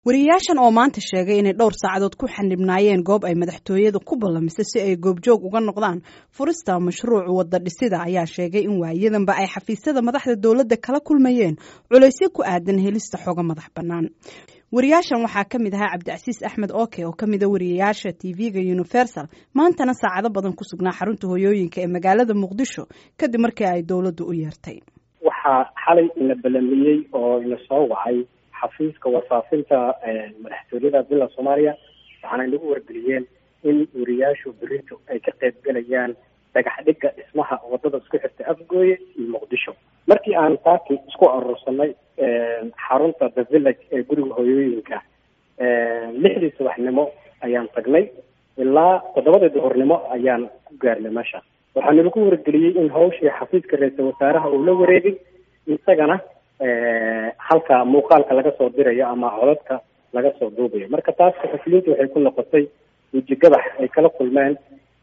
wariyayaashan oo maanta sheegay inay dhowr saacadood ku xanibnaayeen goob ay madaxtooyada ku ballamisay si ay goobjoog uga noqdaan furista mashruuc wadda dhisida ayaa sheegay in waayadanba ay xafiisyada madaxda dowladda kala kulmayeen culaysyo ku aadan helista xogo madax bannaan wariyaashan waxaa ka mid ahaa cabdicasiis axmed oke oo ka mida wariyayaasha tv-ga universal maantana saacado badan ku sugnaa xarunta hoyooyinka ee magaalada muqdisho kadib markii ay dowladdu u yeertay waxaa xalay ina balamiyey oo ina soo wacay xafiiska warfaafinta madaxtooyada bila soomaaliya waxaana inagu wargeliyeen in wariyaashu berito ay ka qayb galayaan dhagax dhigga dhismaha wadada isku xirta afgooye iyo muqdisho markii aan taaki isku aruursanay xarunta the village ee guriga hoyooyinka lixdii subaxnimo ayaan tagnay ilaa toddobadii duhurnimo ayaan ku gaarnay meesha waxaa nalagu wargeliyey in hawshii xafiiska ra-iisal wasaaraha uu la wareegay isagana halka muuqaalka laga soo dirayo ama codadka laga soo duubayo marka taas saxufiyiintu waxay ku noqotay wejigabax ay kala kulmeen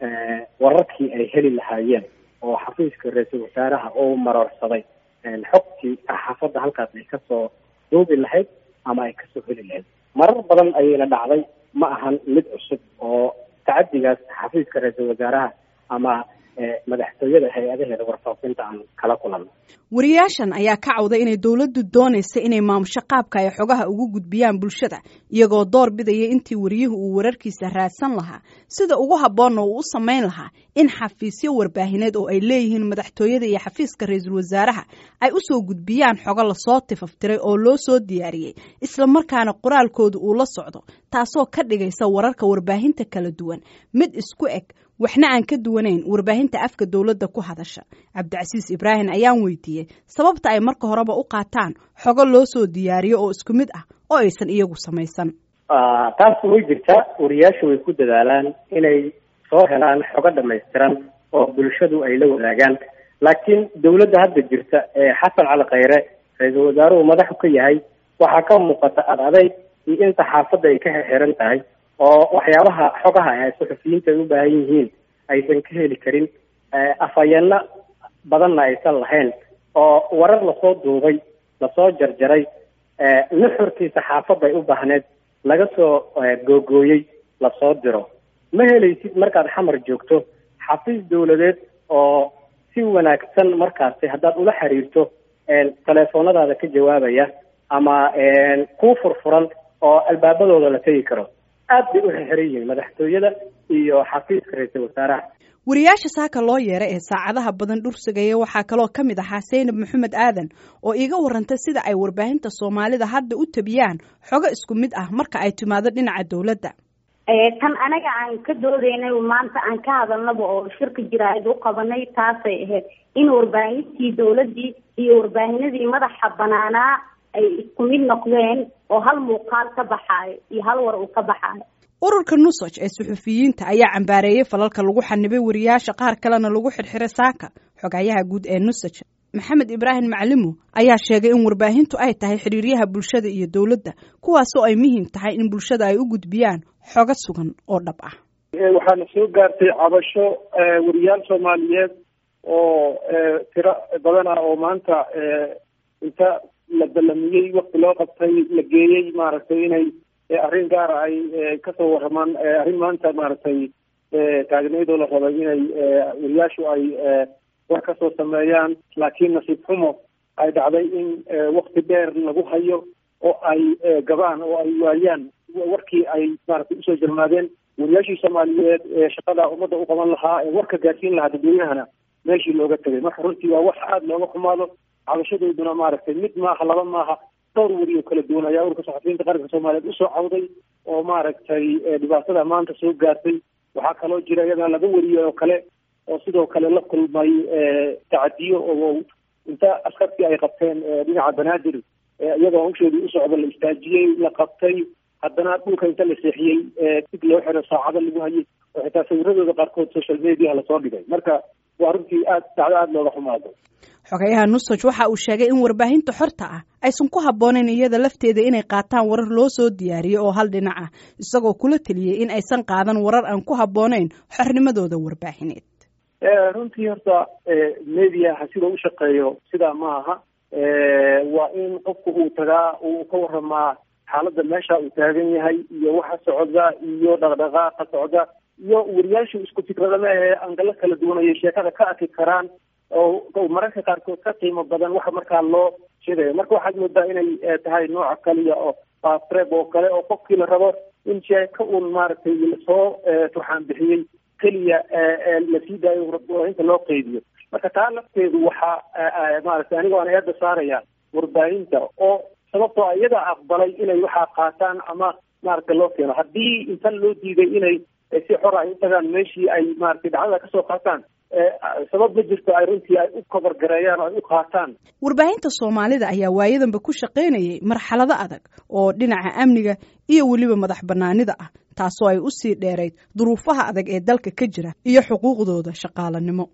wararkii ay heli lahaayeen oo xafiiska ra-iisul wasaaraha oo maroorsaday xogtii saxaafadda halkaas ay kasoo duubi lahayd ama ay kasoo heli lahayd marar badan ayayna dhacday ma ahan mid cusub oo tacadigaas xafiiska ra-iisul wasaaraha ama madaxtooyada hay-adaheeda warfaafinta aan kala kulanno wariyaashan ayaa ka cawday inay dowladdu doonaysa inay maamusho qaabka ay xogaha ugu gudbiyaan bulshada iyagoo door bidaya intii wariyuhu uu wararkiisa raadsan lahaa sida ugu habboonna uu u samayn lahaa in xafiisyo warbaahineed oo ay leeyihiin madaxtooyada iyo xafiiska ra-iisul wasaaraha ay usoo gudbiyaan xogo lasoo tifaftiray oo loo soo diyaariyey islamarkaana qoraalkooda uu la socdo taasoo ka dhigaysa wararka warbaahinta kala duwan mid isku eg waxna aan ka duwanayn warbaahinta afka dowladda ku hadasha cabdicasiis ibraahim ayaan weydiiyey sababta ay marka horeba u qaataan xogo loo soo diyaariyo oo isku mid ah oo aysan iyagu samaysan taas way jirtaa wariyaashu way ku dadaalaan inay soo helaan xogo dhamaystiran oo bulshadu ay la wadaagaan laakiin dowladda hadda jirta ee xasan cali khayre ra-iisul wasaaruhu madaxu ka yahay waxaa ka muuqata ad adayg iyo in saxaafadda ay ka xirxiran tahay oo waxyaabaha xogaha ay saxufiyiinta ay u baahan yihiin aysan ka heli karin afhayeenno badanna aysan lahayn oo warar lasoo duubay lasoo jarjaray nuxurkii saxaafadda ay u baahneed laga soo googooyey lasoo diro ma helaysid markaad xamar joogto xafiis dowladeed oo si wanaagsan markaasi haddaad ula xiriirto teleefoonadaada ka jawaabaya ama kuu furfuran oo albaabadooda la tegi karo aad bay u xirxiran yihiin madaxtooyada iyo xafiiska ra-iisul wasaaraha wariyaasha saaka loo yeeray ee saacadaha badan dhursigaya waxaa kaloo ka mid ahaa saynab maxamed aadan oo iiga warantay sida ay warbaahinta soomaalida hadda u tabiyaan xogo isku mid ah marka ay timaado dhinaca dowladda tan anaga aan ka doodaynay maanta aan ka hadalnaba oo shirka jiraa'id u qabanay taasay ahayd in warbaahintii dowladdii iyo warbaahinadii madaxa banaanaa ay isku mid noqdeen oo hal muuqaal ka baxaayo iyo hal war uu ka baxaayo ururka nusaj ee suxufiyiinta ayaa cambaareeyey falalka lagu xanibay wariyaasha qaar kalena lagu xirxiray saaka xogayaha guud ee nusaj maxamed ibraahim maclimo ayaa sheegay in warbaahintu ay tahay xiriiryaha bulshada iyo dowladda kuwaasoo ay muhiim tahay in bulshada ay u gudbiyaan xogo sugan oo dhab ah waxaana soo gaartay cabasho wariyaal soomaaliyeed oo tiro badan ah oo maanta inta la ballamiyey wakti loo qabtay la geeyey maaragtay inay arrin gaara ay kasoo waramaan arrin maanta maaragtay taagneydoo la rabay inay wariyaashu ay war kasoo sameeyaan laakiin nasiib xumo ay dhacday in wakti dheer lagu hayo oo ay gabaan oo ay waayaan warkii ay maaragtay usoo jarmaadeen wariyaashii soomaaliyeed ee shaqada ummadda u qaban lahaa ee warka gaarsiin lahaa dadweynahana meeshii looga tegay marka runtii waa wax aada looga xumaado cabashadooduna maaragtay mid maaha laba maaha dhowr weri oo kala duwan ayaa ururka saxafiyiinta qaranka soomaaliyeed usoo cawday oo maaragtay dhibaatada maanta soo gaartay waxaa kaloo jira iyadana laga wariyey oo kale oo sidoo kale la kulmay tacadiyo oo inta askartii ay qabteen dhinaca banaadir iyagoo hawsheedii u socda la istaajiyey la qabtay haddana dhulka inta la seexiyey dig loo xiro saacado lagu hayay oo xitaa sawiradooda qaarkood social mediaha lasoo dhigay marka waa runtii aad dacdo aada looga xumaado xogayaha nusaj waxa uu sheegay in warbaahinta xorta ah aysan ku habboonayn iyada lafteeda inay qaataan warar loo soo diyaariyo oo hal dhinac ah isagoo kula teliyey in aysan qaadan warar aan ku habboonayn xornimadooda warbaahineed runtii horta mediaha sida u shaqeeyo sidaa ma aha waa in qofku uu tagaa uu ka waramaa xaaladda meesha uu taagan yahay iyo waxa socda iyo dhaqdhaqaaqa socda iyo wariyaashu isku fikradama ee angalo kala duwan ayay sheekada ka arki karaan oo mararka qaarkood ka qiimo badan waxa markaa loo sheegayo marka waxaad moodaa inay tahay nooca kaliya oo fastreb oo kale oo qofkii la rabo in sheeko uun maaragtay lasoo turxaan bixiyey keliya la sii daayo warbaahinta loo qeybiyo marka taa lafteedu waxaa maaragtay aniga aan eeda saaraya warbaahinta oo sababtoo iyada aqbalay inay waxaa qaataan ama maaragtay loo keeno haddii intan loo diiday inay si xor ay u tagaan meeshii ay maaragtay dhacdada kasoo qaataan sabab ma jirto ay runtii ay u kabargareeyaan oo ay u qaataan warbaahinta soomaalida ayaa waayadanba ku shaqaynayay marxalado adag oo dhinaca amniga iyo weliba madax banaanida ah taasoo ay usii dheerayd duruufaha adag ee dalka ka jira iyo xuquuqdooda shaqaalanimo